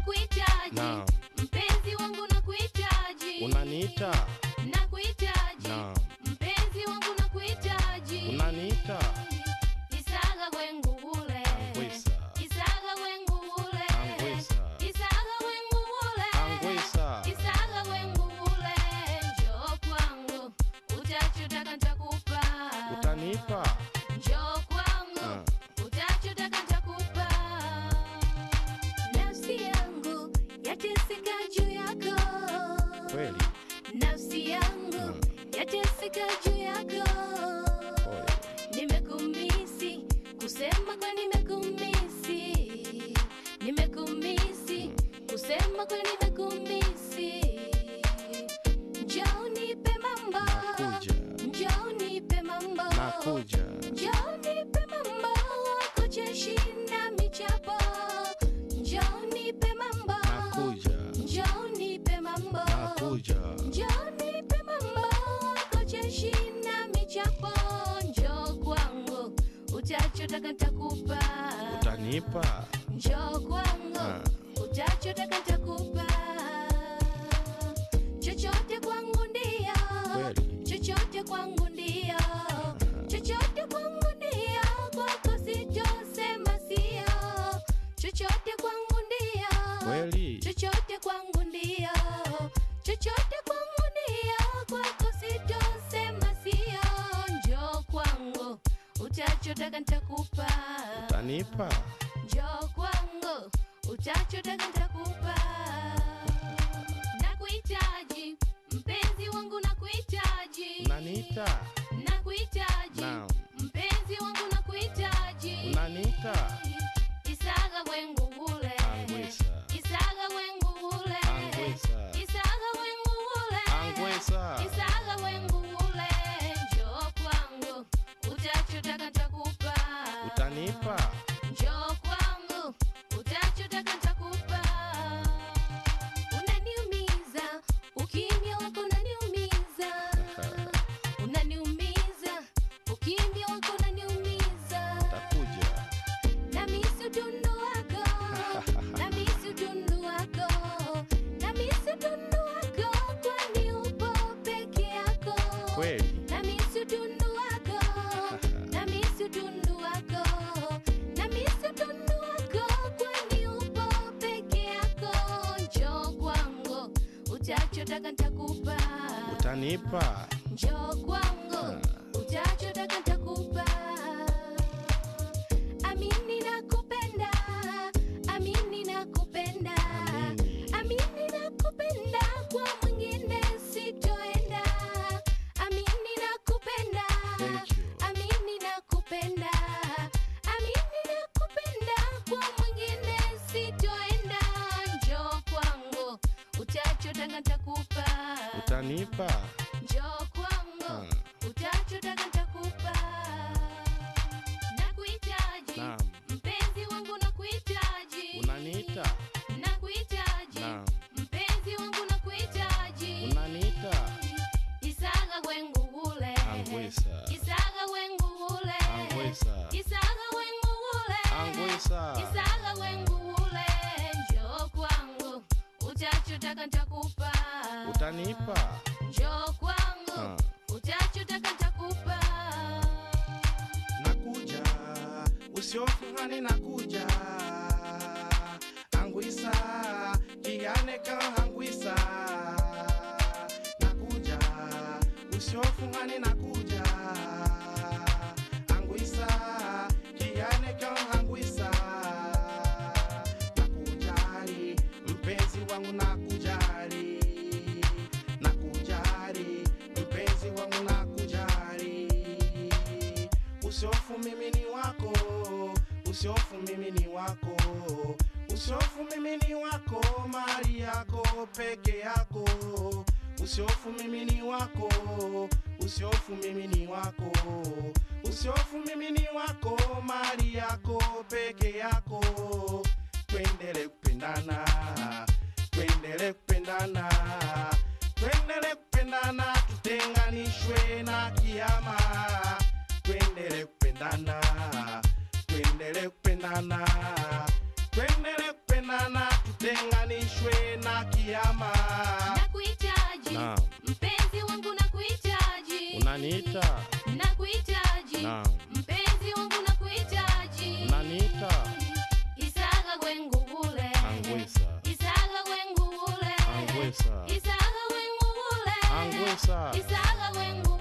nakuhitaji Naam. mpenzi wangu nakuhitaji unaniita nakuhitaji Naam. mpenzi wangu nakuhitaji unaniita isaga wengugule Angwisa. isaga wengugule Angwisa. isaga wengugule Angwisa. isaga wengugule njoo kwangu utachotaka nitakupa utanipa njoo kwangu Ah. utachotaka nitakupa nafsi yangu yateseka juu yako kweli nafsi yangu yateseka juu yako Pole. nimekumisi kusema kwa nimekumisi nimekumisi kusema kwa nimekumisi njoo nipe mambo nakuja njoo nipe mambo nakuja njoo nipe mambo kucheshi na michapo njoo nipe mambo nakuja njoo nipe mambo nakuja njoo nipe mambo kucheshi na michapo njoo kwangu utachotaka nitakupa utanipa njoo kwangu Ah. utachotaka nitakupa chochote kwangu ndio Kweli. chochote kwangu ndio chochote kwangu ndio kwako sitosema sio chochote kwangu ndio kweli chochote kwangu ndio chochote kwangu ndio kwako sitosema sio njoo kwangu utachotaka nitakupa utanipa njoo kwangu utachotaka nitakupa nakuhitaji mpenzi wangu nakuhitaji unaniita nakuhitaji Naam. mpenzi wangu nakuhitaji unaniita isaga wengugule Angwisa. isaga wengugule Angwisa. isaga wengugule Angwisa. isaga wengugule njoo kwangu utachotaka nitakupa utanipa njoo kwangu utachotaka nitakupa unaniumiza ukimya wako unaniumiza unaniumiza ukimya wako unaniumiza takuja namisi utundu wako namisi utundu wako namisi utundu wako kwani upo peke yako kweli namisi utundu wako namisi utundu wako namisi utundu wako kwani upo peke yako njoo kwangu utachotaka nitakupa utanipa njoo kwangu utachotaka nitakupa amini nakupenda amini nakupenda Amini. amini nakupenda kwa mwingine sitoenda amini nakupenda Thank you. amini nakupenda amini nakupenda kwa mwingine sitoenda njoo kwangu utachotaka nitakupa utanipa njoo kwangu utachotaka nitakupa nakuhitaji Naam. mpenzi wangu nakuhitaji unaniita nakuhitaji Naam. mpenzi wangu nakuhitaji unaniita isaga wengugule Angwisa. isaga wengugule Angwisa. isaga wengugule Angwisa. isaga wengugule njoo kwangu utachotaka nitakupa utanipa njoo kwangu Ah. utachotaka nitakupa nakuja usiofungani nakuja angwisa kianeka angwisa nakuja usiofungani nakuja angwisa kianeka angwisa nakujali mpenzi wangu nakujali nakujali mpenzi wangu nakujali usiofu mimi ni wako usiofu mimi ni wako usiofu mimi ni wako mali yako peke yako usiofu mimi ni wako usiofu mimi ni wako usiofu mimi ni wako mali yako peke yako twendele kupendana twendele kupendana twendele kupendana tutenganishwe na kiama twendele kupendana twendele kupendana twendele kupendana tutenganishwe kiama nakuhitaji Naam. mpenzi wangu nakuhitaji Unaniita? nakuhitaji Naam. mpenzi wangu nakuhitaji Unaniita? isaga gwengubule Angwisa. isaga gwengubule Angwisa. isaga gwengubule Angwisa. isaga gwengu